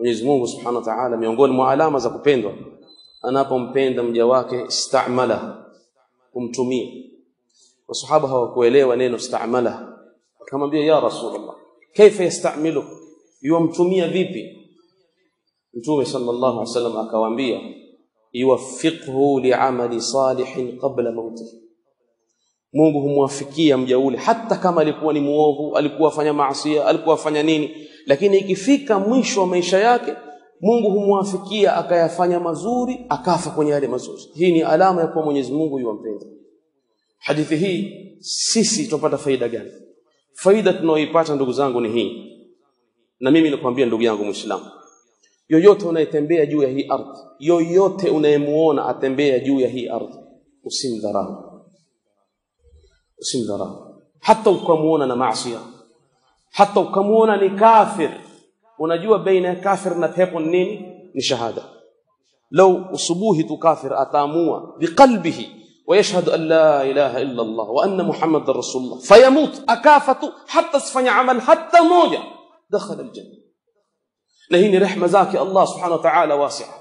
Mwenyezi Mungu Subhanahu wa Ta'ala miongoni mwa alama za kupendwa anapompenda mja wake istamala kumtumia wasahaba hawakuelewa neno istamala akamwambia ya rasulullah kaifa yastamilu yuamtumia vipi mtume sallallahu alaihi wasallam akawaambia yuwaffiqhu li'amali salihin qabla mautihi Mungu humwafikia mja ule hata kama alikuwa ni muovu, alikuwa afanya maasi, alikuwa afanya nini, lakini ikifika mwisho wa maisha yake Mungu humwafikia akayafanya mazuri, akafa kwenye yale mazuri. Hii ni alama ya kuwa Mwenyezi Mungu yuwampenda. Hadithi hii sisi tupata faida gani? Faida tunayoipata ndugu zangu ni hii, na mimi nakwambia ndugu yangu Muislamu, yoyote unayetembea juu ya hii ardhi, yoyote unayemuona atembea juu ya hii ardhi, usimdharau usimdharau hata ukamuona na maasi hata ukamuona ni kafir unajua baina ya kafir na pepo ni nini ni shahada لو usubuhi tu kafir ataamua biqalbihi ويشهد أن لا إله إلا الله وأن محمد رسول الله فيموت أكافة حتى سفني عمل حتى موجة دخل الجنة لهيني رحمة ذاك الله سبحانه وتعالى واسعة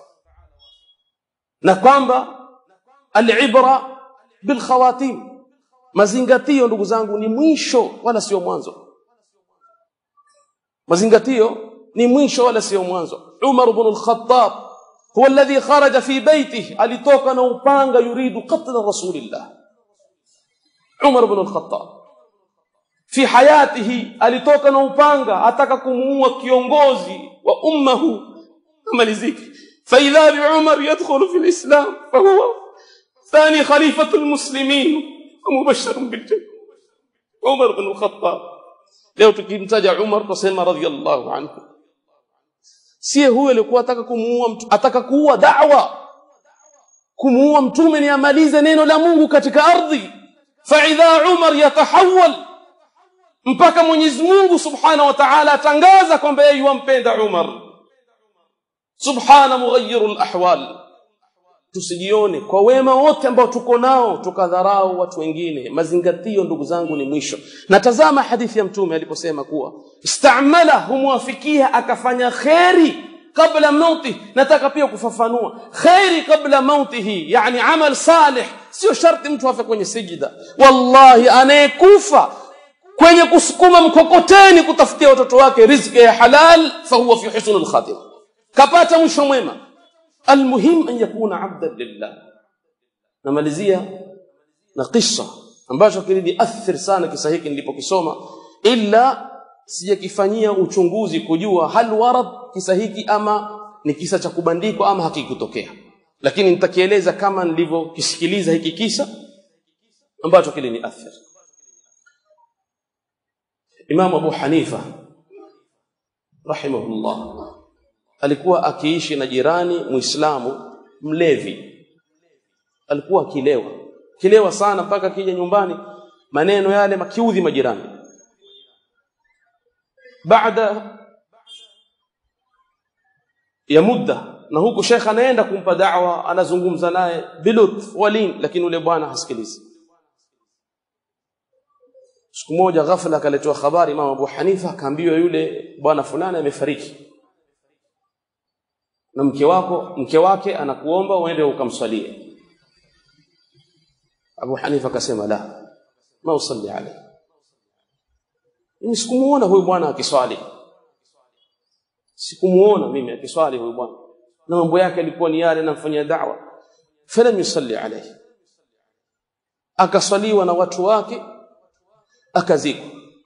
نقام العبرة بالخواتيم mazingatio ndugu zangu ni mwisho wala sio mwanzo mazingatio ni mwisho wala sio mwanzo Umar ibn al-Khattab huwa alladhi kharaja fi baytihi alitoka na upanga yuridu qatl rasulillah Umar ibn al-Khattab fi hayatihi alitoka na upanga ataka kumuua kiongozi wa ummahu maliziki فإذا بعمر يدخل في الإسلام فهو ثاني خليفة المسلمين ومبشر بالجنة عمر بن الخطاب leo tukimtaja Umar tusema radhiallahu anhu sie huyo alikuwa ataka kumuua ataka kuua da'wa kumuua mtume ni amalize neno la Mungu katika ardhi fa idha Umar yatahawal mpaka Mwenyezi Mungu Subhanahu wa Ta'ala atangaza kwamba yeye yumpenda Umar subhana mughayyirul ahwal tusijione kwa wema wote ambao tuko nao tukadharau watu wengine mazingatio ndugu zangu ni mwisho na tazama hadithi ya mtume aliposema kuwa istamala humwafikia akafanya kheri kabla mauti nataka pia kufafanua kheri kabla mautihi yani amal salih sio sharti mtu afe kwenye sijida wallahi anayekufa kwenye kusukuma mkokoteni kutafutia watoto wake riziki ya halal fahuwa fi husnul khatima kapata mwisho mwema almuhim an yakuna abdan lillah namalizia na kisa ambacho kiliniathiri sana kisa hiki nilipokisoma illa sijakifanyia uchunguzi kujua hal warad kisa hiki ama ni kisa cha kubandikwa ama hakikutokea lakini nitakieleza kama nilivyokisikiliza hiki kisa ambacho kiliniathiri Imam Abu Hanifa rahimahullah alikuwa akiishi na jirani Muislamu mlevi alikuwa akilewa kilewa sana mpaka kija nyumbani maneno yale makiudhi majirani baada ya muda na huku shekha anaenda kumpa da'wa anazungumza naye bilutf walin lakini ule bwana hasikilizi siku moja ghafla akaletewa habari Imam Abu Hanifa akaambiwa yule bwana fulani amefariki na mke wako mke wake anakuomba uende ukamswalie Abu Hanifa akasema la ma usalli alayhi mimi sikumuona huyu bwana akiswali sikumuona mimi akiswali huyu bwana na mambo yake alikuwa ni yale namfanyia da'wa falam yusalli alayhi akaswaliwa na watu wake akazikwa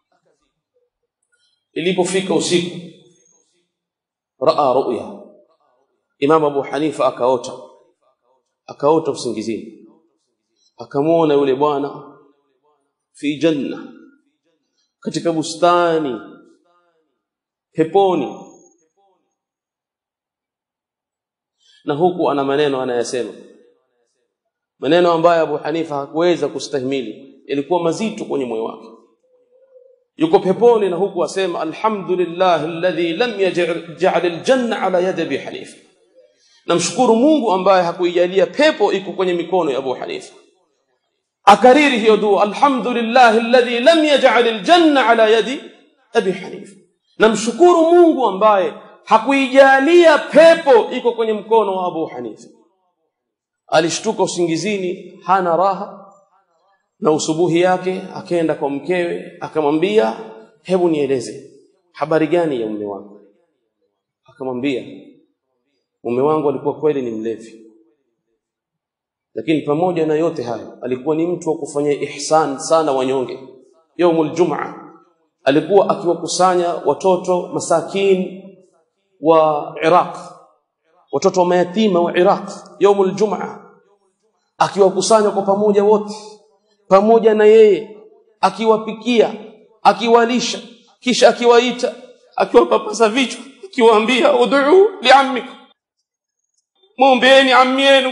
ilipofika usiku raa ru'ya Imam Abu Hanifa akaota akaota usingizini akamwona yule bwana fi janna katika bustani peponi na huku ana maneno anayasema maneno ambayo Abu Hanifa hakuweza kustahimili ilikuwa mazito kwenye moyo wake yuko peponi na huku asema alhamdulillah alladhi lam yaj'al aljanna ala yadi Abi Hanifa namshukuru Mungu ambaye hakuijalia pepo iko kwenye mikono ya Abu Hanifa akariri hiyo dua alhamdulillah alladhi lam yaj'al aljanna ala yadi Abi Hanifa namshukuru Mungu ambaye hakuijalia pepo iko kwenye mkono wa Abu Hanifa alishtuka usingizini hana raha na usubuhi yake akaenda kwa mkewe akamwambia hebu nieleze habari gani ya mume wako akamwambia mume wangu alikuwa kweli ni mlevi lakini pamoja na yote hayo alikuwa ni mtu wa kufanya ihsan sana wanyonge yaumul jumaa alikuwa akiwakusanya watoto masakin wa Iraq watoto wa mayatima wa Iraq yaumul jumaa akiwakusanya kwa pamoja wote pamoja na yeye akiwapikia akiwalisha kisha akiwaita akiwapapasa vichwa akiwaambia ud'u li'ammikum muombeeni ammi yenu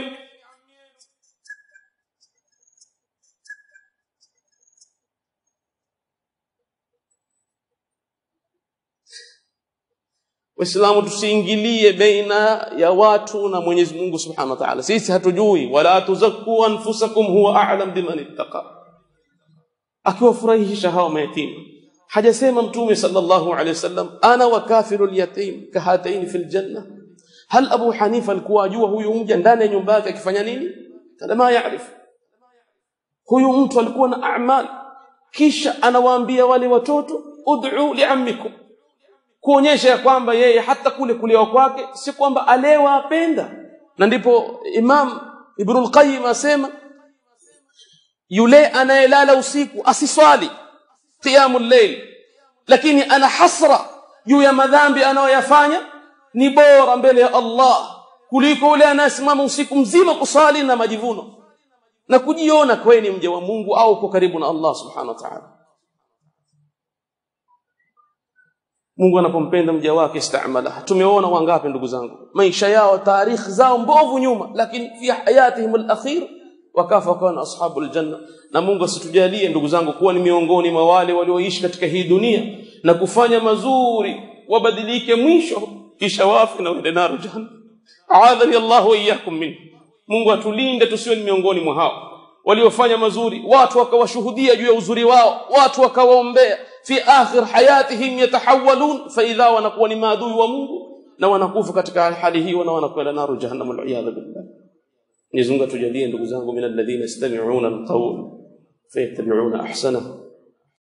Waislamu tusiingilie baina ya watu na Mwenyezi Mungu Subhanahu wa Ta'ala. Sisi hatujui wala tuzakku anfusakum huwa a'lam biman ittaqa. Akiwafurahisha hao mayatima. Hajasema Mtume sallallahu alayhi wasallam ana wa kafirul yatim kahataini fil janna. Hal Abu Hanifa alikuwa ajua huyu mja ndani ya nyumba yake akifanya nini? Kana ma yaarifu. Huyu mtu alikuwa na a'mal kisha anawaambia wale watoto ud'u li'ammikum kuonyesha ya kwamba yeye hata kule kulewa kwake si kwamba alewa apenda na ndipo Imam Ibn al-Qayyim asema yule anayelala usiku asiswali qiyamul layl lakini ana hasra juu ya madhambi anayoyafanya ni bora mbele ya Allah kuliko yule anayesimama usiku mzima kusali na majivuno na kujiona kweni mja wa Mungu au uko karibu na Allah subhanahu wa ta'ala Mungu anapompenda mja wake istamala. Tumeona wangapi ndugu zangu, maisha yao, tarikhi zao mbovu nyuma, lakini fi hayatihim al-akhir wakafa kana ashabul janna. Na Mungu asitujalie ndugu zangu kuwa ni miongoni mwa wale walioishi katika hii dunia na kufanya mazuri, wabadilike mwisho, kisha wafe na wende naru jahannam. Aadhani Allahu wa iyyakum min. Mungu atulinde tusiwe ni miongoni mwa hao waliofanya mazuri, watu wakawashuhudia juu ya uzuri wao, watu wakawaombea fi akhir hayatihim yatahawalun fa idha wanakuwa ni maadui wa Mungu na wanakufa katika hali hiyo na wanakwenda naru jahannam al-iyad billah Mwenyezi Mungu atujalie ndugu zangu min alladhina yastami'una al-qawl fayattabi'una ahsana